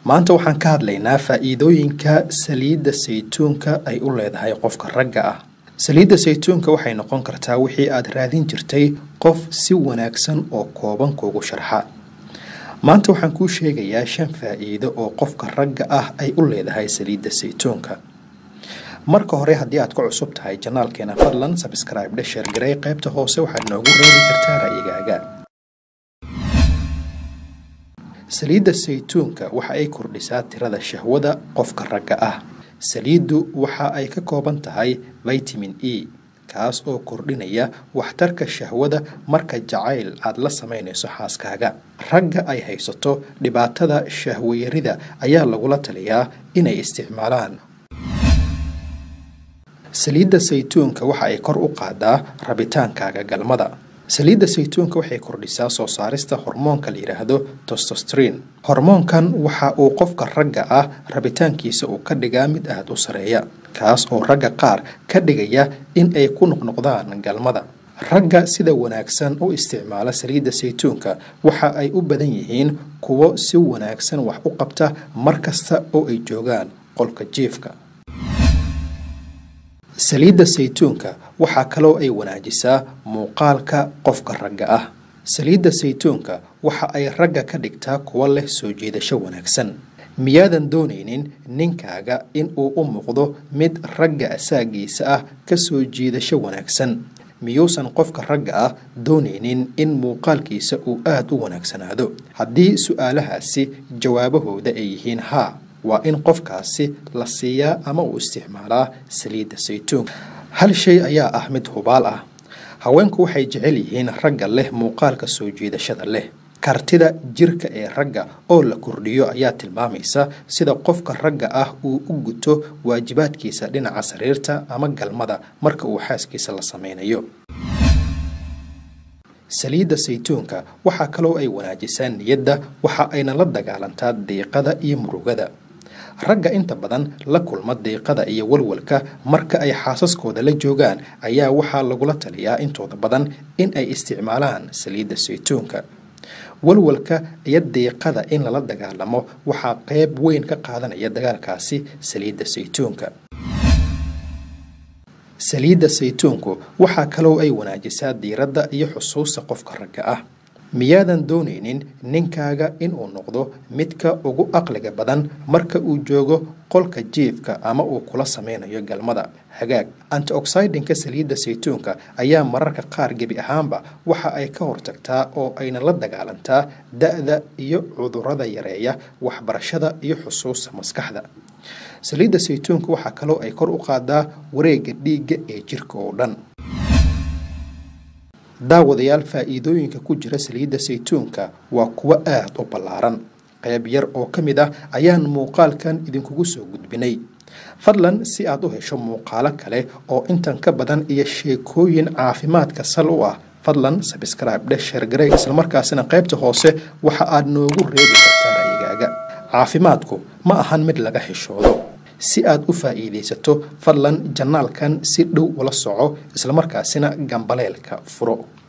maanta waxaan ka hadlaynaa faa'iidooyinka saliidda saytuunka ay u leedahay qofka ragga ah saliidda saytuunka waxay noqon kartaa wixii aad raadin jirtay qof si wanaagsan oo kooban kuugu sharxa maanta waxaan kuu sheegayaa shan faa'iido oo qofka ragga ah ay u leedahay saliidda saytuunka marka hore haddii aad ku cusub tahay janaalkeena fadlan sabscribe dhe sheergarey qaybta hoose waxaad noogu reebi kartaa ra'yigaaga saliidda saytuunka waxa ay kordhisaa tirada shahwada qofka ragga ah saliiddu waxa ay ka kooban tahay vitamin e kaas oo kordhinaya waxtarka shahwada marka jacayl aad la samaynayso xaaskaaga ragga ay haysato dhibaatada shahwayarida ayaa lagula taliyaa inay isticmaalaan saliidda saytuunka waxa ay kor u qaadaa rabitaankaaga galmada saliidda saytuunka waxay kordhisaa soo saarista hormoonka la yidhaahdo tostostrin hormoonkan waxa uu qofka ragga ah rabitaankiisa uu ka dhigaa mid aada u sareeya kaas oo ragga qaar ka dhigaya in ay ku noqnoqdaan galmada ragga sida wanaagsan u isticmaala saliidda saytuunka waxa ay u badan yihiin kuwo si wanaagsan wax u qabta mar kasta oo ay joogaan qolka jiifka saliidda saytuunka waxaa kaloo ay wanaajisaa muuqaalka qofka ragga ah saliidda saytuunka waxa ay ragga ka dhigtaa kuwo leh soo jiidasho wanaagsan miyaadan doonaynin ninkaaga in uu u muuqdo mid ragga asaagiisa ah ka soo jiidasho wanaagsan miyuusan qofka ragga ah doonaynin in muuqaalkiisa uu aada u wanaagsanaado haddii su-aalahaasi jawaabahooda ay yihiin haa waa in qofkaasi la siiyaa ama uu isticmaalaa saliidda saytuunka hal shay ayaa ah mid hubaal ah haweenku waxay jecel yihiin ragga leh muuqaalka soo jiidashada leh kartida jirka ee ragga oo la kordhiyo ayaa tilmaamaysa sida qofka ragga ah uu u guto waajibaadkiisa dhinaca sariirta ama galmada marka uu xaaskiisa la sameynayo saliidda saytuunka waxaa kaloo ay wanaajisaa niyadda waxa ayna la dagaalantaa diiqada iyo murugada ragga inta badan la kulma diiqada iyo walwalka marka ay xaasaskooda la joogaan ayaa waxaa lagula taliyaa intooda badan in ay isticmaalaan saliidda saytuunka walwalka iyo diiqada in lala dagaalamo waxaa qeyb weyn ka qaadanaya dagaalkaasi saliidda saytuunka saliidda saytuunku waxaa kaloo ay wanaajisaa diiradda iyo xusuusta qofka ragga ah miyaadan doonaynin ninkaaga inuu noqdo midka ugu aqliga badan marka uu joogo qolka jiifka ama uu kula sameynayo galmada hagaag antioxidinka saliidda saytuunka ayaa mararka qaar gebi ahaanba waxa ay ka hortagtaa oo ayna la dagaalantaa da-da iyo cudurada yareeya waxbarashada iyo xusuusta maskaxda saliidda saytuunka waxaa kaloo ay kor u qaadaa wareegga dhiigga ee jirka oo dhan daawadayaal faa'iidooyinka ku jira saliidda saytuunka waa kuwo aada u ballaaran qayb yar oo ka mid ah ayaan muuqaalkan idinkugu soo gudbinay fadlan si aad u hesho muuqaalo kale oo intan ka badan iyo sheekooyin caafimaadka sal u ah fadlan sabscribe dhe sheergarey islamarkaasina qaybta hoose waxa aad noogu reebi kartaa ra'yigaaga caafimaadku ma ahan mid laga xishoodo si aad u faa'iidaysato fadlan janaalkan si dhow ula soco islamarkaasina gambaleelka furo